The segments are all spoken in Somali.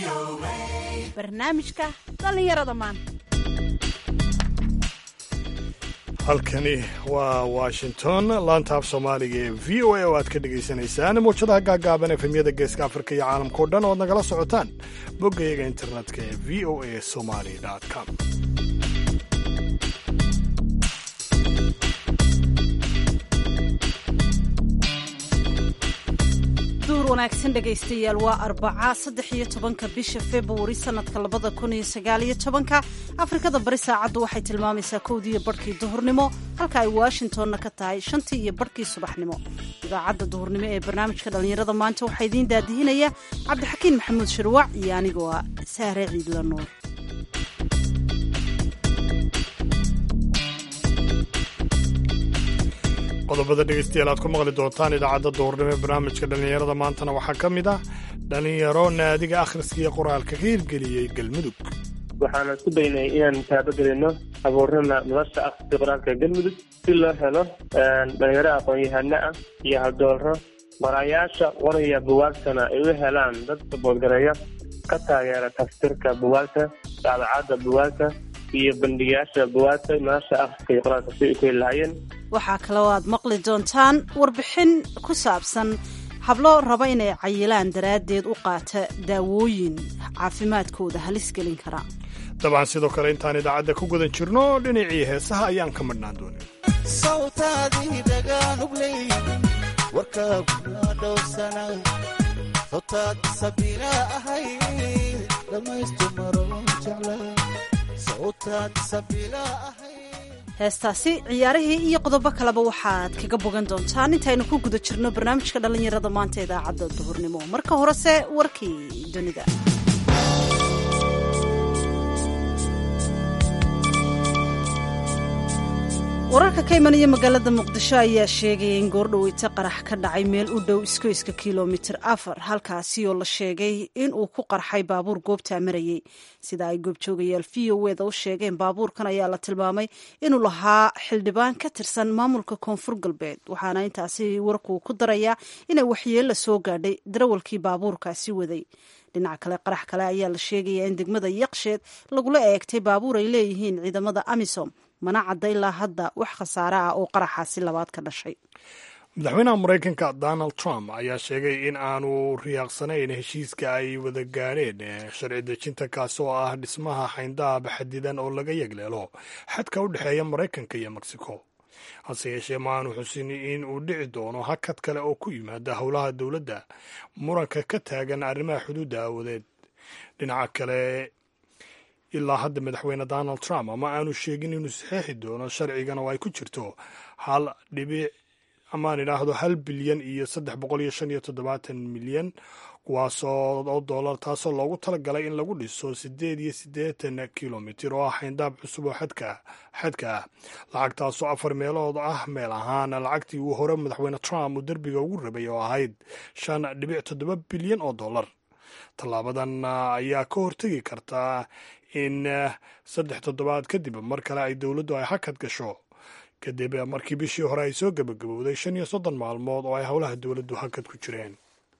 barnaamijka dhallinyarada maanta halkani waa washington laantaaf soomaaliga ee v o a oo aad ka dhagaysanaysaan mawjadaha gaagaaban efemyada geeska afrika iyo caalamkao dhan oad nagala socotaan boggayaga internetka ee v o a somali com duur wanaagsan dhegaystayaal waa arbaca saddex iyo tobanka bisha februari sanadka labada kun iyo sagaaliyo tobanka afrikada bari saacaddu waxay tilmaamaysaa kowdii iyo barhkii duhurnimo halka ay washingtonna ka tahay shantii iyo barhkii subaxnimo idaacadda duhurnimo ee barnaamijka dhallinyarada maanta waxaa idiin daadihinaya cabdixakiin maxamuud shirwac iyo anigoo ah saare ciidla nuur qodobada dhegaystayaal aad ku maqli doontaan idaacadda duhurnimo ee barnaamijka dhallinyarada maantana waxaa ka mid ah dhallinyaro naadiga akhriska iyo qoraalka ka hirgeliyey galmudug waxaana isku daynay inaan taabagelino abuurana nolosha akhriska qoraalka galmudug si loo helo dhalinyaro aqoon-yahano ah iyo haldoorro marayaasha qoraya buwaagtana ay u helaan dad saboolgareeya ka taageera tafsirka buwaagta daabacadda buwaagta iyo bandhigayaasha buwaagta nolosha akhriska iyo qoraalka si ay ku heli lahaayeen waxaa kaloo aad maqli doontaan warbixin ku saabsan hablo raba inay cayilaan daraaddeed u qaata daawooyin caafimaadkooda halis gelin kara dabcan sidoo kale intaan idaacadda ku gudan jirno dhinacii heesaha ayaan ka madhnaan doonin sawtaadii dhagaanugley warkaaguna dhowrsana sawtaad sabiila ahay dhammaystu maroon jecla sawtaad sabiila ahay heestaasi ciyaarihii iyo qodobo kaleba waxaad kaga bogan doontaan intaynu ku guda jirno barnaamijka dhallinyarada maanta idaacadda duhurnimo marka horese warkii dunida wararka ka imanaya magaalada muqdisho ayaa sheegaya in goordhoweyta qarax ka dhacay meel u dhow iskoyska kilomitir afar halkaasi oo la sheegay in uu ku qarxay baabuur goobtaa marayey sida ay goobjoogayaal v o eda u sheegeen baabuurkan ayaa la tilmaamay inuu lahaa xildhibaan ka tirsan maamulka koonfur galbeed waxaana intaasi warkuu ku darayaa inay waxyeella soo gaadhay darawalkii baabuurkaasi waday dhinaca kale qarax kale ayaa la sheegayaa in degmada yaqsheed lagula eegtay baabuur ay leeyihiin ciidamada amisom mana cadda ilaa hadda wax khasaare ah oo qaraxaasi labaad ka dhashay madaxweynaha maraykanka donald trump ayaa sheegay in aanu riyaaqsanayn heshiiska ay wada gaadheen sharci dejinta kaasi oo ah dhismaha xayndaab xadidan oo laga yegleelo xadka u dhexeeya maraykanka iyo mexico hase yeeshee ma aanu xusin in uu dhici doono hakad kale oo ku yimaada howlaha dowladda muranka ka taagan arrimaha xuduudda aawadeed dhinaca kale ilaa hadda madaxweyne donald trump ama aanu sheegin inuu saxeexi doono sharcigan oo ay ku jirto hal dhibic amaan idhaahdo hal bilyan iyo saddex boqol iyo shan iyo toddobaatan milyan kuwaasoo oo dollar taasoo loogu talagalay in lagu dhiso siddeed iyo siddeetan kilomitir oo ah xayndaab cusub oo xadka xadka ah lacagtaasoo afar meelood ah meel ahaan lacagtii uu hore madaxweyne trump uu derbiga ugu rabay oo ahayd shan dhibic toddoba bilyan oo dollar tallaabadan ayaa ka hortegi kartaa in saddex toddobaad kadib mar kale ay dowladdu ay hakad gasho kadib markii bishii hore ay soo gebagabowday shan iyo soddon maalmood oo ay howlaha dowladdu hakad ku jireen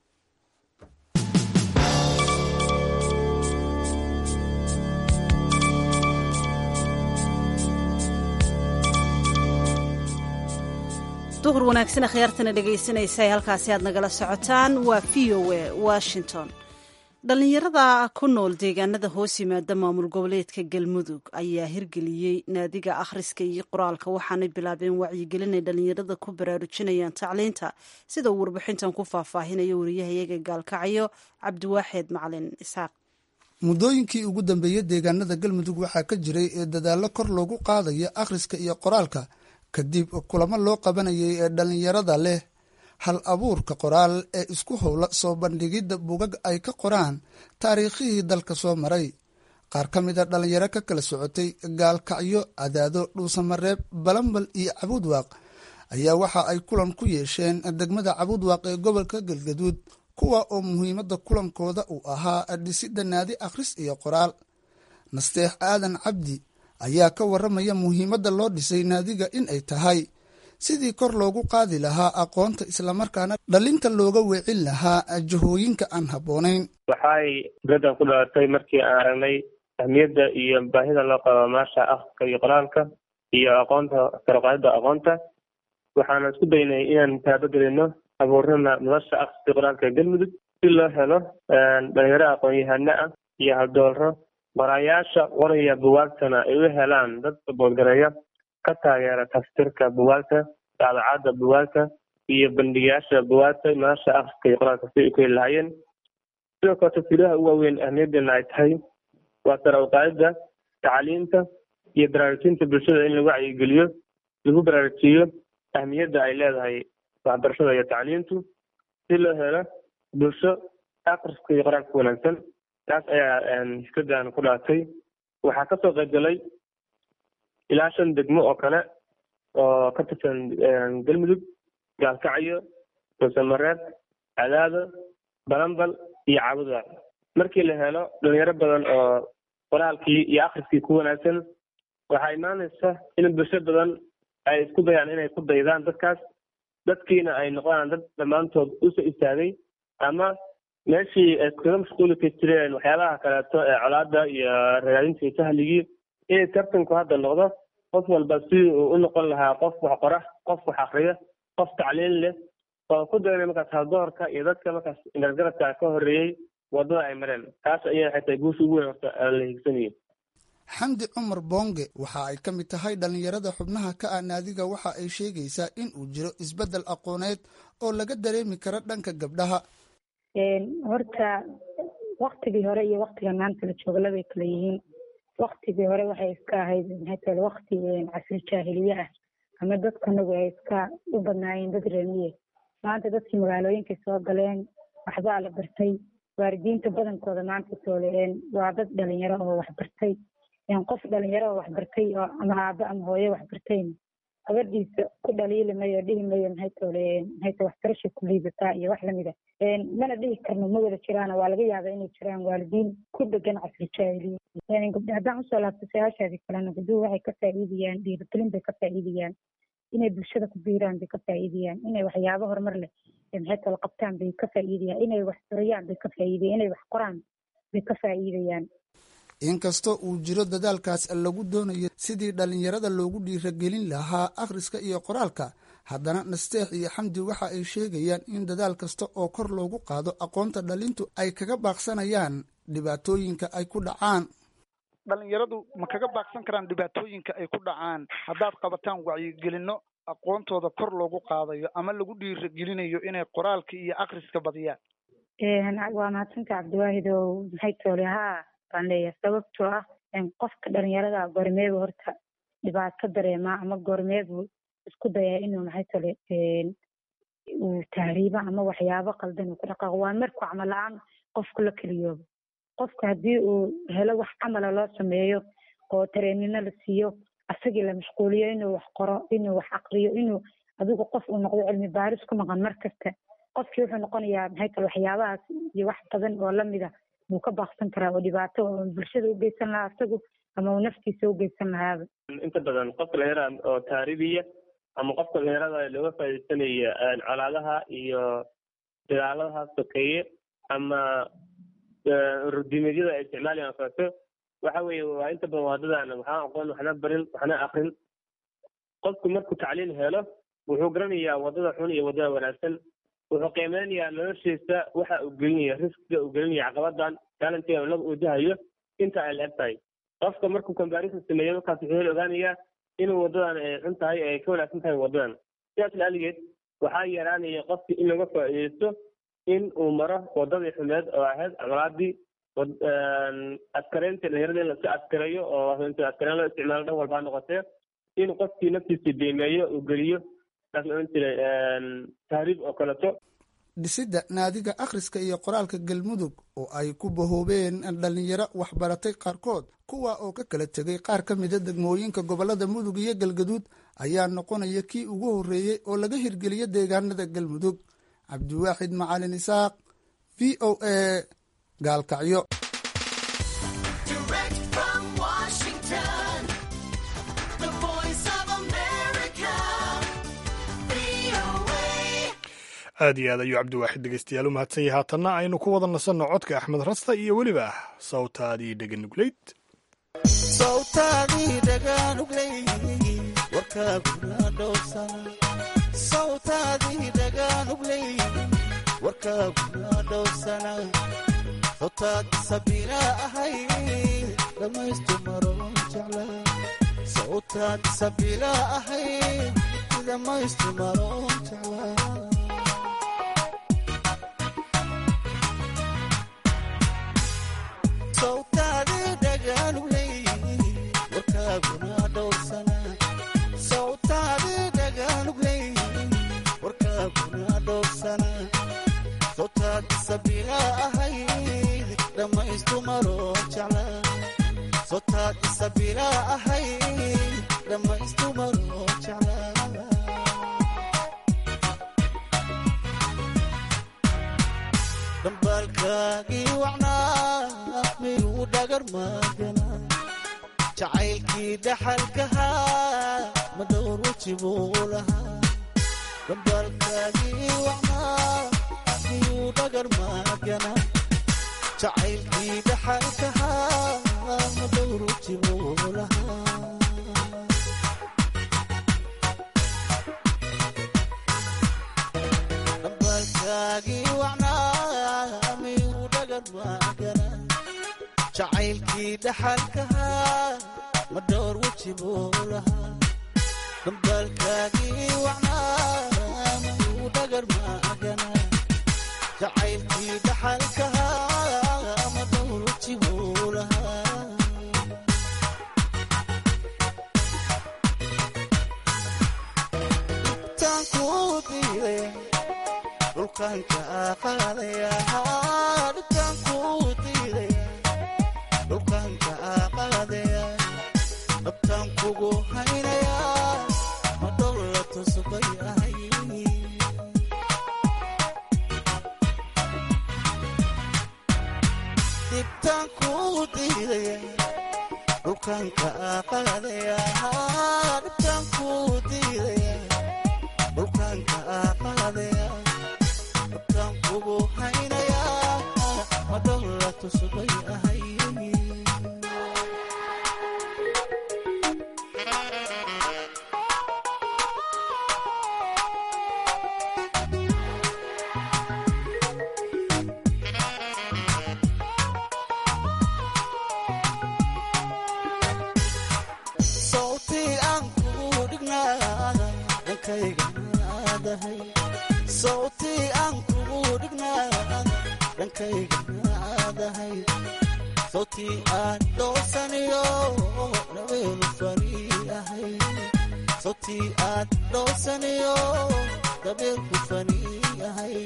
duhur wanaagsan akhyaartana dhegaysanaysa ee halkaasi aad nagala socotaan waa v o a washington dhallinyarada ku nool deegaanada hoos yimaada maamul goboleedka galmudug ayaa hirgeliyey naadiga akhriska iyo qoraalka waxaanay bilaabeen wacyigelin ay dhallinyarada ku baraarujinayaan tacliinta sida uu warbixintan ku faahfaahinayo wariyahayaga gaalkacyo cabdiwaaxeed macalin isxaaq muddooyinkii ugu dambeeyey deegaanada galmudug waxaa ka jiray ee dadaallo kor loogu qaadayo akhriska iyo qoraalka kadib kulamo loo qabanayay ee dhallinyarada leh hal abuurka qoraal ee isku howla soo bandhigidda bugag ay ka qoraan taariikhihii dalka soo maray qaar ka mid a dhallinyaro ka kala socotay gaalkacyo cadaado dhuusamareeb balambal iyo cabuudwaaq ayaa waxa ay kulan ku yeesheen degmada cabuudwaaq ee gobolka galgaduud kuwa oo muhiimadda kulankooda uu ahaa dhisidda naadi akhris iyo qoraal nasteex aadan cabdi ayaa ka warramaya muhiimadda loo dhisay naadiga in ay tahay sidii kor loogu qaadi lahaa aqoonta islamarkaana dhalinta looga weecin lahaa jahooyinka aan habboonayn waxay fikradan ku dhalatay markii aan aragnay ahmiyadda iyo baahida loo qabo maasha akhriska iyo qoraalka iyo aqoonta karoqaadida aqoonta waxaana isku daynay inaan taabagelino abuurnana nolosha akhriska qoraalka galmudug si loo helo dhalinyaro aqoon-yahano ah iyo haldoolro qoraayaasha qoraya buwaagtana ay u helaan dad saboolgareeya ka taageera tafsirka buwaagta daabacadda buwaagta iyo bandhigayaasha buwaagta nolosha akhriska iyo qoraalka si ay ku heli lahaayeen sidoo kale tafsiiraha ugu waaweyn ahmiyadeena ay tahay waa sare uqaadida tacliinta iyo baraarujinta bulshada in lagu wacyigeliyo lagu baraarujiyo ahmiyadda ay leedahay waxbarashada iyo tacliintu si loo helo bulsho akhriska iyo qoraalka wanaagsan taas ayaa fikradan ku dhalatay waxaa kasoo qaybgalay ilaa shan degmo oo kale oo ka tirsan galmudug gaalkacyo doosamareed cadaado balambal iyo caabuda markii la helo dhalinyaro badan oo qoraalkii iyo akhriskii ku wanaagsan waxaa imaanaysa in bulsho badan ay isku dayaan inay ku daydaan dadkaas dadkiina ay noqdaan dad dhammaantood usoo istaagay ama meeshii ay kaga mashquuli ka jireen waxyaabaha kaleeto ee colaada iyo ragaadinta iyo sahligii inay tartanku hadda noqdo qof walba si uu u noqon lahaa qof wax qora qof wax akriya qof tacliin leh oo ku daynay markaas haldoorka iyo dadka markaas gargaradka ka horeeyey wadada ay mareen taas ayaa waxay tahay guusha ugu weyn horta la higsanayo xamdi cumar boonge waxa ay ka mid tahay dhallinyarada xubnaha ka ah naadiga waxa ay sheegaysaa in uu jiro isbeddel aqooneed oo laga dareemi karo dhanka gabdhaha horta waktigii hore iyo waktiga maanta la joogo labay kala yihiin waktigii hore waxay iska ahayd maxay tahay wakti casri jaahiliye ah ama dadkanagu ay iska u badnaayeen dad reemiye maanta dadkii magaalooyinkay soo galeen waxbaa la bartay waalidiinta badankooda maanta sooleen waa dad dhalinyaro oo waxbartay qof dhalinyaro oo waxbartay oo ama aabo ama hooyo waxbartayna gabadhiisa ku dhaliili mayo dhihi mayo maxay toole maxay tahay waxbarasha ku liidataa iyo wax lamida mana dhihi karno ma wada jiraan waa laga yaabaa inay jiraan waalidiin ku dhegan casri jaahiliya gabdha haddaan usoo laabto su-aashaadii kalena gabdhuhu waxay ka faa'iidayaan dhiirigelin bay ka faa'iidayaan inay bulshada ku biiraan bay ka faa'iidayaan inay waxyaabo horumar leh maxay tole qabtaan bay ka faa'iidayaan inay wax furayaan bay ka faa'iidayaan inay wax qoraan bay ka faa'iidayaan inkastoo uu jiro dadaalkaas lagu doonayo sidii dhallinyarada loogu dhiiragelin lahaa akhriska iyo qoraalka haddana nasteex iyo xamdi waxa ay sheegayaan in dadaal kasta oo kor loogu qaado aqoonta dhalintu ay kaga baaqsanayaan dhibaatooyinka ay ku dhacaan dhalinyaradu ma kaga baaqsan karaan dhibaatooyinka ay ku dhacaan haddaad qabataan wacyigelinno aqoontooda kor loogu qaadayo ama lagu dhiiragelinayo inay qoraalka iyo akhriska badiyaan waa mahadsanta cabdiwaahid oo maxay toole haa baan leeyahay sababtoo ah qofka dhalinyarada goormeebu horta dhibaato dareemaa ama goormeebu isku dayaa inuu maxay tole uu tahriibo ama waxyaabo qaldan uu ku dhaqaaqo waa markuu camal la-aan qofku la keliyoobo qofka haddii uu helo wax camala loo sameeyo oo tareenino la siiyo asagii la mashquuliyo inuu wax qoro inuu wax aqriyo inuu adigu qof uu noqdo cilmi baaris ku maqan mar kasta qofkii wuxuu noqonayaa maxay tale waxyaabahaas iyo wax badan oo lamida wuu ka baaqsan karaa oo dhibaato oo bulshada u geysan lahaa isagu ama uu naftiisa u geysan lahaaba inta badan qofka dhalinyarada oo taaribiya ama qofka dhalinyarada looga faaidaysanaya colaadaha iyo dagaaladaha sokeeye ama rudimeedyada ay isticmaalayaan kaleeto waxa weeye waa inta badan waadadan waxaan aqoon waxna barin waxna akrin qofku markuu tacliin helo wuxuu garanayaa wadada xun iyo wadada wanaagsan wuxuu qiimeynayaa noloshiisa waxa uu gelinaya riskiga uu gelinaya caqabadan taalantiga laga wajahayo inta ay la-eg tahay qofka markuu comparison sameeyo markaas wuxuu hel ogaanayaa inuu wadadan ay xun tahay ay ka wanaagsan tahay wadadan sidaas laaligeed waxaa yaraanaya qofki in laga faa'iidaysto in uu maro wadadii xumeed oo ahayd colaadii askareynta dhalinyarada in laska askareeyo oo inta askareyn loo isticmaalo dhan walba ha noqotee in qofkii naftiisa deemeeyo uu geliyo taas la odhan jiray tahriib oo kaleto dhisidda naadiga akhriska iyo qoraalka galmudug oo ay ku bahoobeen dhallinyaro waxbaratay qaarkood kuwa oo ka kala tegay qaar ka mida degmooyinka gobollada mudug iyo galgaduud ayaa noqonaya kii ugu horreeyey oo laga hirgeliyo deegaanada galmudug cabdiwaaxid macalin isaaq v o a gaalkacyo aad iyo aad ayuu cabdiwaaxid dhegeystayaal u mahadsan yahay haatanna aynu ku wada nasanno codka axmed rasta iyo weliba sawtaadii dheganugleyd sawtaadii dhaganugley warkaaguna dhowrsana sawtaadii dhaganugley warkaaguna dhowrsana sawtaad sabiila ahay dhamaystu maroon jecla sawtaad sabiila ahay dhamaystu maroon jecla sawtaadii dhaganugley warkaaguna dhowrsana sawtaadii dhaganugley warkaaguna dhowrsana sawtaad sabiila ahayd dhamaystu maroon jecla sawtaad sabiila ahayd dhamaystu maroon jecla dambaalkaagii wacnaa miyuu dhagar maagana jacaylkii dhaxalkahaa ma dhowr weji buu lahaa dambaalkaagii wacnaa miyuu dhagar maagana jacaylkii dhaxalkahaa ma dhowr weji buu lahaa dambaalkaagii wacnaa miyuu dhagar maagana jacaylkii dhaxalkahaa ma dhowr weji buu lahaa dambaalkaagii wacnaa miyuu dhagar maagana jacaylkii dhaxalkahaa ma dhowr weji buu lahaa tankuu diiday dhulkanka qaadaya dhibtankuu diiday dhulkanka qaadaya dhabtaan kugu haynaya ma dhowla tusbay ahay dhibtaankuu diidaya dhulkanka qaadaya dhibtaankuu diidaya dhulkanka qaadaya dhabtaan kugu haynaya ma dhowla tusbay ahay sawtii aan kugu dhignaa dhankayga aadahay sawtii aan kugu dhignaa dhankayga aadahay sawtii aan dhoosaniyo dhabeelu fari ahay sawtii aan dhoosaniyo dhabeelku fani ahay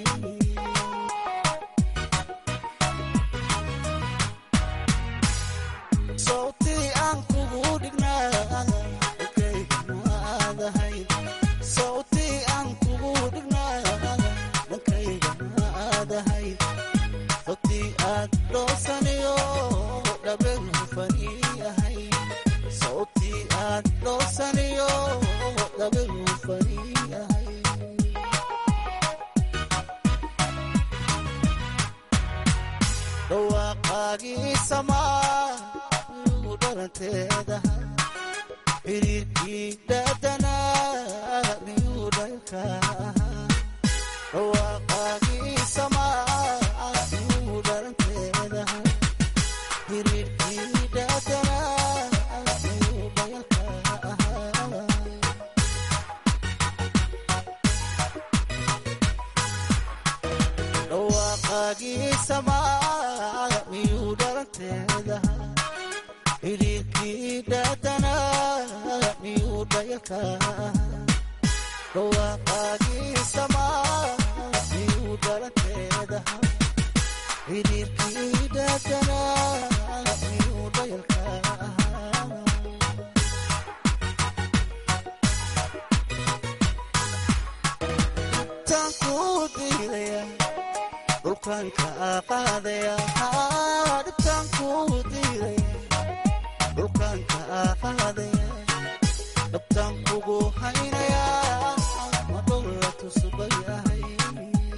sawtii aan kugu dhignaa dhankayga aadahay sawtii aan kugu dhignaa dhankayga aadahay sawtii aad dhoosaniyo dhabeel hufani ahay sawtii aad dhoosaniyo dhabeel hufani ahay dhawaaqaagii samaa igu dhalanteedaha xiriirkii dhaadanaa miyuu dhalka ahaa dhawaaqaagii samaa miyuu dhalanteedaha xiriirkii dhaadanaa miyuu dhalka ahaa dhawaaqaagii samaa miyuu dhalanteedaha xiriirkii dhaadanaa miyuu dhayalka dhawaaqaagii samaa miyuu dhalanteedaha xiriirkii dhaadanaa miyuu dhayalka tankuu diidaya dhulkanka qaadaya dhibtaankuu diidaya dhulkanka qaadaya dhabtaan kugu haynaya ma dhowla tusbay ahay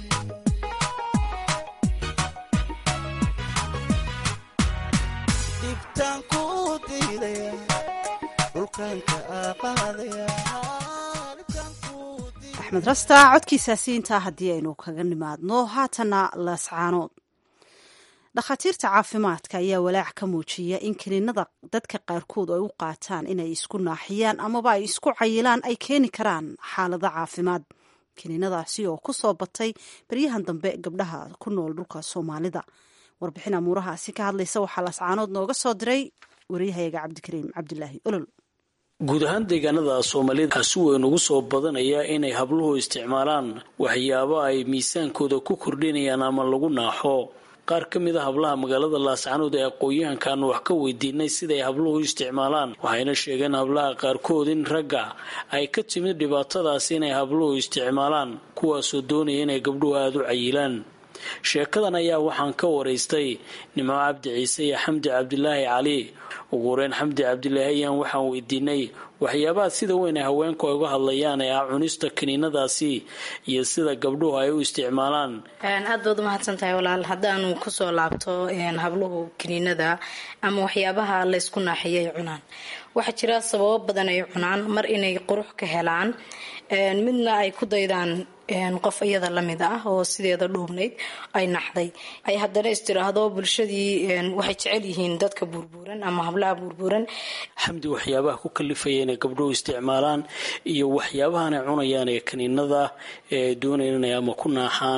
axmed rasta codkiisaasi intaa haddii aynu kaga nimaadno haatana laascaanood dhakhaatiirta caafimaadka ayaa walaac ka muujiya in kiniinada dadka qaarkood ay u qaataan inay isku naaxiyaan amaba ay isku cayilaan ay keeni karaan xaalado caafimaad kiniinadaasi oo ku soo batay baryahan dambe gabdhaha ku nool dhulka soomaalida warbixin amuurahaasi ka hadlaysa waxaa laascaanood nooga soo diray waryahayaga cabdikariim cabdilaahi olol guud ahaan deegaanada soomaalida waxaa si weyn ugu soo badanaya inay habluhu isticmaalaan waxyaabo ay miisaankooda ku kordhinayaan ama lagu naaxo qaar ka mid a hablaha magaalada laascaanood ee aqoon-yahankan wax ka weydiinay siday habluhu u isticmaalaan waxayna sheegeen hablaha qaarkood in ragga ay ka timid dhibaatadaas inay habluhu isticmaalaan kuwaasoo doonaya inay gabdhuhu aada u cayilaan sheekadan ayaa waxaan ka waraystay nimco cabdi ciise iyo xamdi cabdilaahi cali ugu horeyn xamdi cabdilaahi ayaan waxaan weydiinay waxyaabaha sida weyn ay haweenku ay uga hadlayaan ee ah cunista kiniinadaasi iyo sida gabdhuhu ay u isticmaalaan aad baad umahadsan tahay walaal haddaanu kusoo laabto habluhu kiniinada ama waxyaabaha laysku naaxiyo ay cunaan waxaa jira sababo badan ay cunaan mar inay qurux ka helaan midna ay ku daydaan qof iyada lamid ah oo sideeda dhuubnayd ay naxday ay haddana istiraahdo bulshadii waxay jecel yihiin dadka buurbuuran ama hablaha buurbuuran xamdi waxyaabaha ku kalifaya inay gabdhuhu isticmaalaan iyo waxyaabahan ay cunayaan ee kaniinada ee doonayaan inay ama ku naaxaan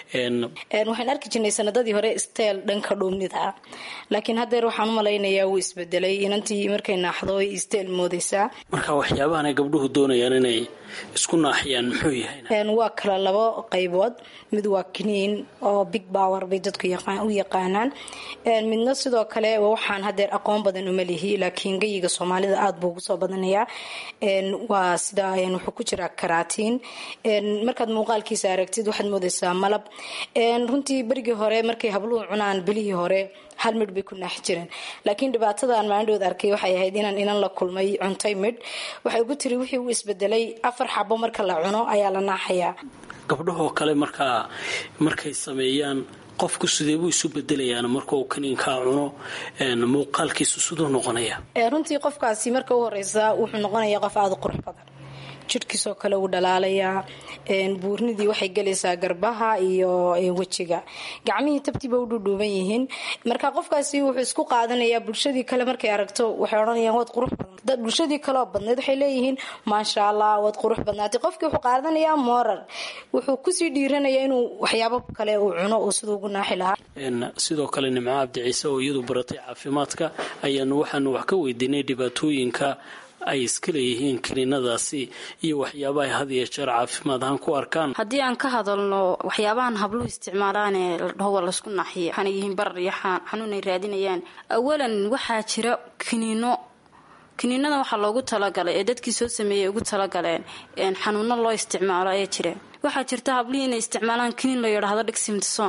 waxaan arki jirnay sanadadii hore steel dhanka dhuubnida laakiin haddeer waxaan umalaynayaa wuu isbedelay inantii markay naaxdo ay steel moodeysaa marka waxyaabahan ay gabdhuhu doonayaan inay isku naaxiyaan muxuu yahay waa kala labo qaybood mid waa kiniin oo big power bay dadku u yaqaanaan midna sidoo kale waxaan hadeer aqoon badan uma lihi laakiin geyiga soomaalida aada buu ugu soo badanayaa waa sida wuxuu ku jiraa karaatiin markaad muuqaalkiisa aragtid waxaad moodeysaa malab runtii berigii hore markay habluhu cunaan bilihii hore hal midh bay ku naaxi jireen laakiin dhibaatadan maalindhood arkay waxay ahayd inaan inan la kulmay cuntay midh waxay ugu tiri wixii u isbedelay afar xabo marka la cuno ayaa la naaxayaa gabdhahoo kale markaa markay sameeyaan qofku sidee buu isu bedelayaan marka uu kaniinkaa cuno muuqaalkiisu siduu noqonaya runtii qofkaasi marka u horeysa wuxuu noqonayaa qof aada u qurux badan jidhkiisoo kale uu dhalaalayaa buurnidii waxay gelaysaa garbaha iyo wejiga gacmihii tabtiiba u dhudhuuban yihiin marka qofkaasi wuxuu isku qaadanayaa bulshadii kale markay aragto waxay odhanayaan waad qurux badan bulshadii kaleoo badnayd waxay leeyihiin maasha allah waad qurux badnaatay qofkii wuxuu qaadanayaa moorar wuxuu kusii dhiiranayaa inuu waxyaabo kale uu cuno uu siduu ugu naaxi lahaa sidoo kale nimco cabdi ciise oo iyadu baratay caafimaadka ayaanu waxaanu wax ka weydiinay dhibaatooyinka ay iska leeyihiin kaniinadaasi iyo waxyaaba ay had iyo jeer caafimaad ahaan ku arkaan haddii aan ka hadalno waxyaabahan habluhu isticmaalaane la dhaho waa laysku naxiya waxaana yihiin barar iyo xanuun ay raadinayaan awalan waxaa jira kiniino kiniinada waxaa loogu talagalay ee dadkii soo sameeyey ugu talagaleen xanuuno loo isticmaalo ayaa jira waxaa jirta hablihii inay isticmaalaan kiniin la yidhaahdo dhigsimtson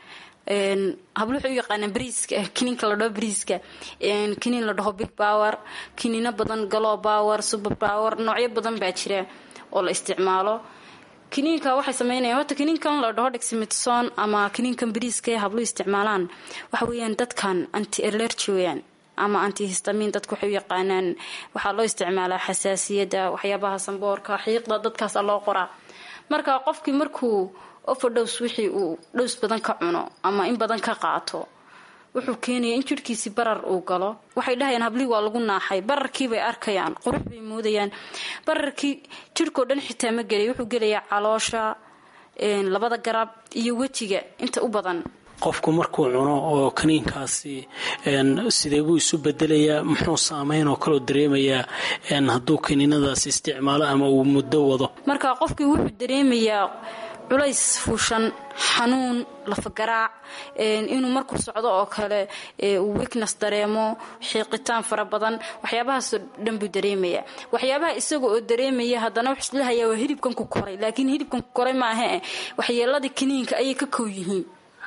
hablo waxay u yaqaanaan briiska kiniinka la dhaho briiska kiniin la dhaho big power kiniino badan galo power super power noocyo badan baa jira oo la isticmaalo kiniinka waxay sameynayaan horta kiniinkan la dhaho dheximethson ama kiniinkan briiska ee habluhu isticmaalaan waxa weeyaan dadkan anti allergy weyaan ama antihistamin dadku waxay u yaqaanaan waxaa loo isticmaalaa xasaasiyadda waxyaabaha samboorka xiiqda dadkaasa loo qoraa marka qofkii markuu overdose wixii uu dhows badan ka cuno ama in badan ka qaato wuxuu keenaya in jidhkiisi barar uu galo waxay dhahayaan hablihii waa lagu naaxay bararkii bay arkayaan qurux bay moodayaan bararkii jidhkao dhan xitaa ma gelay wuxuu gelayaa caloosha labada garab iyo wejiga inta u badan qofku markuu cuno oo kaniinkaasi sidee buu isu bedelayaa muxuu saameyn oo kaloo dareemayaa hadduu kaniinadaasi isticmaalo ama uu muddo wado marka qofkii wuxuu dareemayaa culays fuushan xanuun lafagaraac inuu markuu socdo oo kale uu weakness dareemo xiiqitaan fara badan waxyaabahaasoo dhan buu dareemayaa waxyaabaha isaga oo dareemaya haddana wuxuu islahayaa waa hilibkan ku koray laakiin hilibkan ku koray maaha waxyeeladii kaniinka ayay ka kow yihiin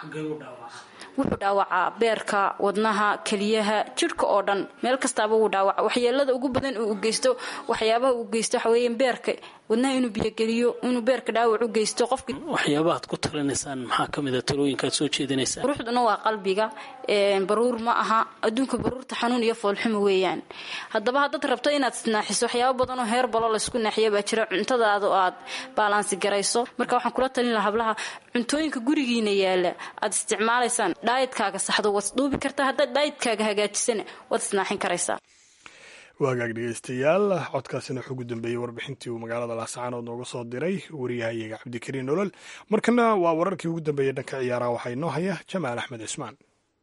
wuxuu dhaawacaa beerka wadnaha keliyaha jidhka oo dhan meel kastaaba wuu dhaawaca waxyeelada ugu badan uu geysto waxyaabaha uu geysto waxaweya beerka wadnaha inuu biyogeliyo inuu beerka dhaawac u geysto qofki waxyaabahaad ku talinaysaan maxaa ka mid a talooyinkaad soo jeedinaysaan quruxduna waa qalbiga baruur ma aha adduunka baruurta xanuun iyo foolxumo weeyaan haddaba haddaad rabto inaad isnaaxiso waxyaabo badan oo heer balo laysku naaxiya baa jira cuntadaada oo aad baalaansi garayso marka waxaan kula talin lahaa hablaha cuntooyinka gurigiina yaala aad isticmaalaysaan dhaayadkaaga saxdo waad isdhuubi kartaa haddaad dhaayadkaaga hagaajisana waad isnaaxin karaysaa waagaag dhegeystayaal codkaasina wuxuu ugu dambeeyey warbixintii uu magaalada laascaanood nooga soo diray wariyahayaga cabdikariin nolol markana waa wararkii ugu dambeeyey dhanka ciyaaraha waxaa inoo haya jamaal axmed cismaan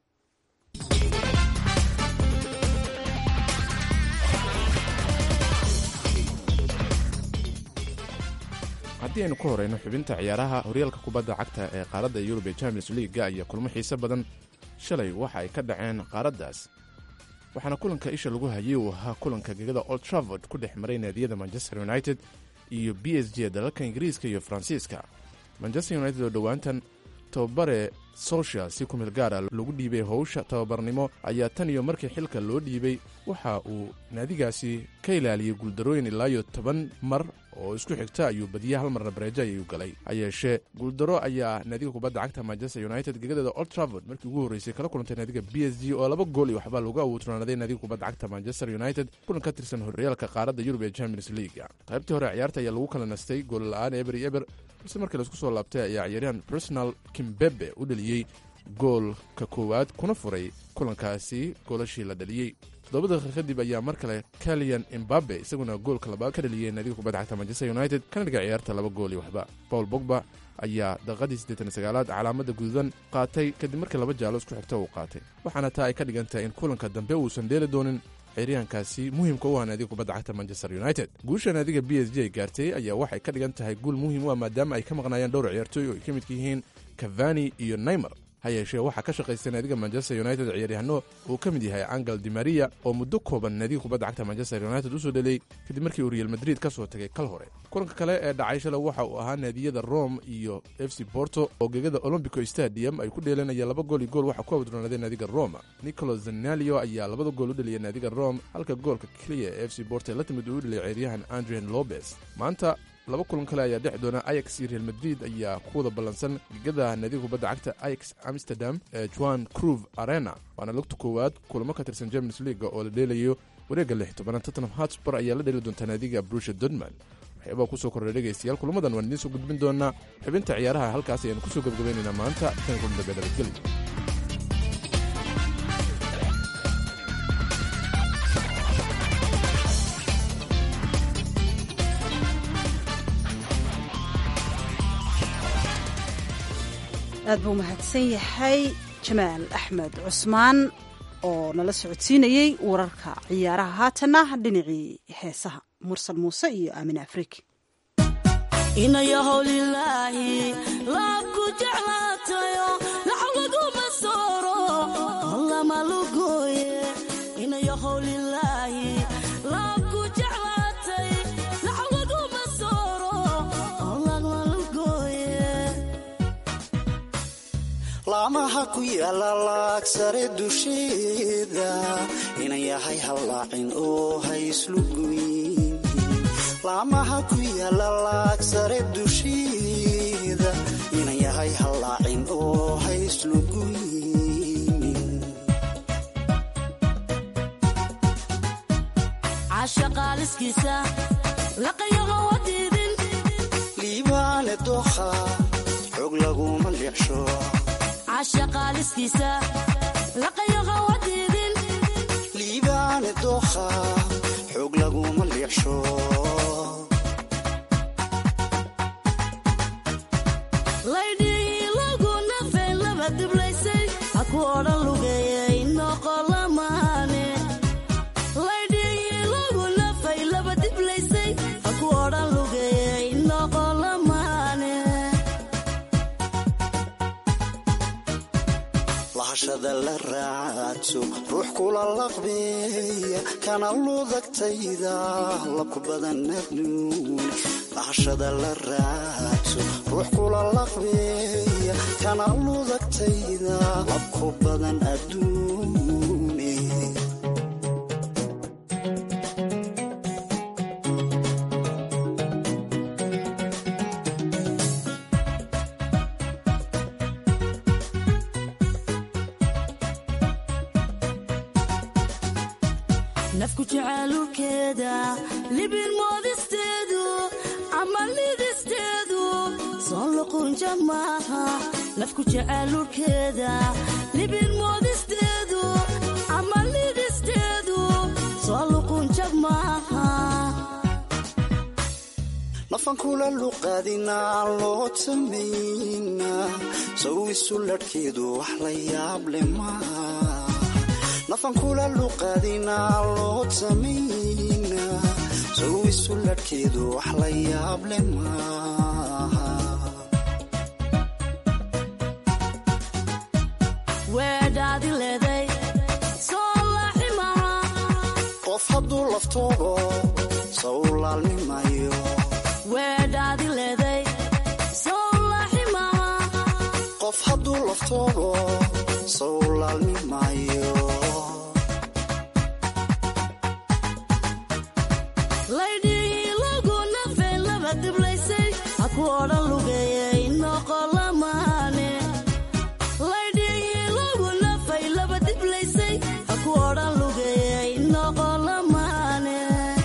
haddii aynu ku horeyno xubinta ciyaaraha horyaalka kubadda cagta ee qaaradda yurub ee champions leaga iyo kulmo xiise badan shalay waxa ay ka dhaceen qaaraddaas waxaana kulanka isha lagu hayay uu ahaa kulanka gegada old travord ku dhex maray naadiyada manchester united iyo b s g dalalka ingiriiska iyo faransiiska manchester united oo dhowaantan tababare solshal si ku meel gaara lagu dhiibay howsha tababarnimo ayaa tan iyo markii xilka loo dhiibay waxa uu naadigaasi ka ilaaliyey guuldarooyin ilaayo toban mar oo isku xigta ayuu badiya hal marna bareejo ayuu galay ha yeeshee guuldaro ayaa naadiga kubadda cagta manchester united gegadeeda old travord markii ugu horreysay kala kulantay naadiga b s g oo laba gool iyo waxbaa lagu awuutranaday naadiga kubadda cagta manchester united kulan ka tirsan horyaalka qaaradda yurub ee champions leaga qaybtii hore ciyaarta ayaa lagu kala nastay gool la-aan eber iyo eber balse markii laisku soo laabtay ayaa ciyaaryahan personal kimbebe u dhaliyey goolka koowaad kuna furay kulankaasi goolashii la dhaliyey toddoba daqiiqa kadib ayaa mar kale kalian imbabe isaguna goolka labaad ka dhaliyey naadiga kubadda cagta manchester united kana dhiga ciyaarta laba gool iyo waxba paul bogba ayaa daqiiqadii siddeetan sagaalaad calaamadda gududan qaatay kadib markii laba jaalo isku xigta uu qaatay waxaana taa ay ka dhigan tahay in kulanka dambe uusan dheeli doonin ciyaaryahankaasi muhiimka u ah naadiga kubadda cagta manchester united guusha naadiga b s g ay gaartay ayaa waxay ka dhigan tahay guul muhiim u ah maadaama ay ka maqnaayeen dhowr ciyaartooy oo ay ka midka yihiin cavani iyo neymer ha yeeshee waxaa ka shaqaystay naadiga manchester united ciyaaryahanno uu ka mid yahay angel dimaria oo muddo kooban naadiga kubadda cagta manchester united usoo dhelay kadib markii uu real madrid ka soo tagay kal hore kulanka kale ee dhacay shala waxa uu ahaa naadiyada rome iyo f c borto oo gegada olombico stadium ay ku dheelanayeen laba gool iyo gool waxaa ku awdroonaaday naadiga roma nicolo zanalio ayaa labada gool u dhaliyay naadiga rome halka goolka keliya ee f c borto ee la timid uu u dhaliyay ciyaaryahan andrian lobes maanta laba kulan kale ayaa dhex doona ayax iyo real madrid ayaa ku wada ballansan gegada naadiga kubadda cagta ayax amsterdam ee juan cruve arena waana lugta koowaad kulamo ka tirsan champions leaga oo la dheelayo wareegga lix tobanaad tottenham hotspur ayaa la dheeli doontaa naadiga brusha dortmund waxyaabaa kusoo kordhay dhegaystayaal kulamadan waan idiin soo gudbin doonaa xubinta ciyaaraha halkaas ayaanu kusoo gebagabaynaynaa maanta tan kulan dambe nabadgelyo aad buu mahadsan yahay jamaal axmed cusmaan oo nala socodsiinayey wararka ciyaaraha haatanna dhinacii heesaha mursal muuse iyo aamin afrik inayahowlilaahi laabku jeclaatayo laxlaguma sooro lama lugooye inayahowlilaahi laabku jeclaatay laxlaguma sooro lama lugooye laamaha ku yaala laagsare dusheeda inan yahay hallaacin oo hayslugoyn laamaha ku yaala laagsare dusheeda inan yahay hallaacin oo hayslugoynin cashaqaaliskiisa laqayaqa wadiidin liibaane dookha xog laguma leexsho cashaqaaliskiisa laqayaqa wadiidin liibaane dookha xog laguma leexsho laydhii lagu nafeen laba diblaysay ha ku odhan lugeeyey noqolamaane laydhii lagu nafay laba diblaysay ha ku odhan lugeeyey noqolamaane lahashada la raacadso ruux kula laqbeeya kana ludagtayda labku badan adduun lahashada la raacadso ruux kula laqbeeya kana ludagtayda labku badan adduune nafku jacaalulkeeda libin moodisteedu ama lidisteedu soo luqunja maaha nafku jacaalulkeeda libin moodisteedu ama lidisteedu soo luqunja maaha nafan kula luqaadinaa loo tamayna sow isu ladhkeedu wax la yaab le maa nafan kula luqaadinaa loo tamayna sow isu ladhkeedu wax la yaab le maaha weedhaadi leeday soo laaxi maha qof hadduu laftoogo sow laalnimayo weedhaadi leeday soo laaxi maha qof hadduu laftoogo sow laalnimayo laydhii lagu nafay laba diblaysay ha ku odhan lugeeyey noqolamaane laydhii lagu nafay laba diblaysay ha ku odhan lugeeyey noqolamaane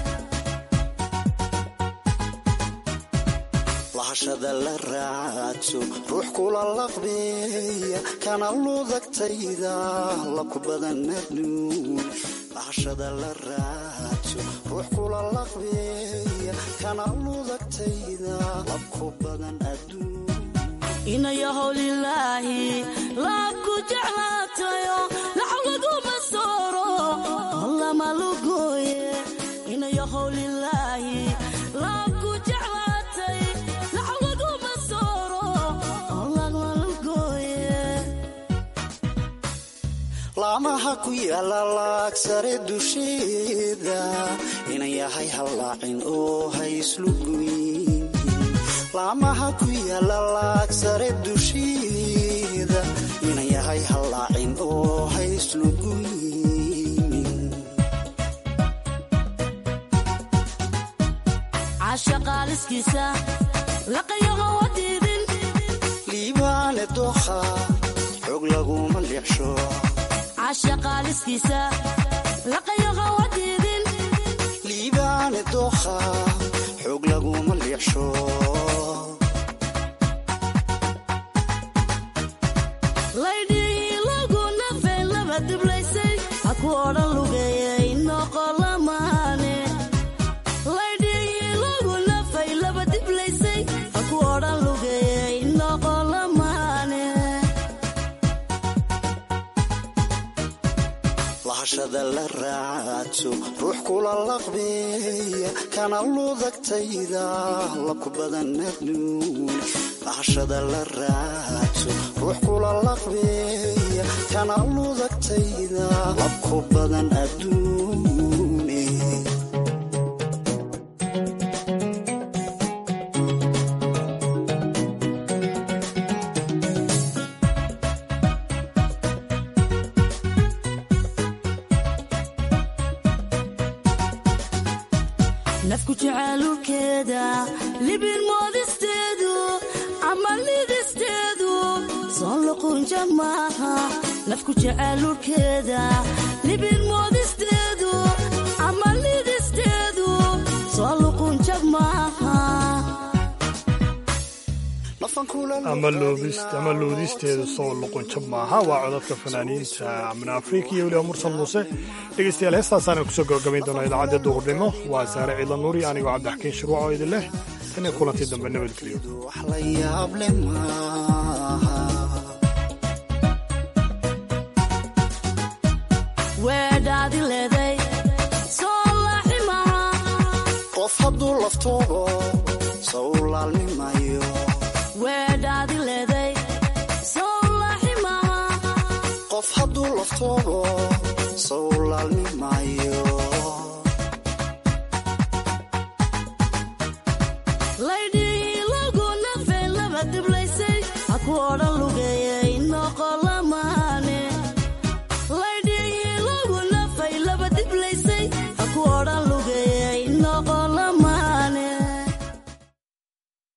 lahashada la raadso ruux kula laqbeeya kana ludagtayda labku badan adduun lahashada la raadso ruux kula laqbeeya kana ludagtayda labku badan adduun inayahow lilaahi laabku jeclaatayo laxw laguma sooro lama lugooye inayahow lilaahi laabku jeclaatay laxw laguma sooro lama lugooye laamaha ku yaala laagsare dusheeda inan yahay hallaacin oo hayslugoyn laamaha ku yaala laagsare dusheeda inan yahay hallaacin oo hayslugoyn cashaqaaliskiisa laqayaho wadiidin liibaane dookha xog laguma leexsho cashaqaaliskiisa laqayaho wadiidin liibaane dookha xog laguma leexsho laydhii lagu nafay laba diblaysay ha ku odhan lugeeyey noqolamaane laydhii lagu nafay laba diblaysay ha ku odhan lugeeyey noqolamaane lahashada la raadso ruux kula laqbeeya kana ludagtayda labku badan adduun lahashada la raadso ruux kula laqbeeya kana ludagtayda labku badan adduune nafku jacaalulkeeda libin moodisteedu ama lidisteedu soo luqunja maaha nafku jacaalulkeeda libin moodisteedu ama lidisteedu soo luqunja maaha ama loodist ama loodisteedu soo luqunjab maaha waa codadka fanaaniinta amna afrika iyo weliba mursal muuse dhegeystayaal heestaasaana kusoo gabagabayn doona idaacadda duhurnimo waa saare ciidla nuuri anigoo cabdixakiin shirwac oo idin leh tan iyo kulantii dambe nabadgelyo wax la yaab le maaha weedhaadi leeday soo laaxi maha qof hadduu laftoogo sow laalnimayo weedhaadi leeday soo laaxi maha qof hadduu laftoogo sow laalnimayo laydhii lagu nafay laba diblaysay ha ku odhan lugeeye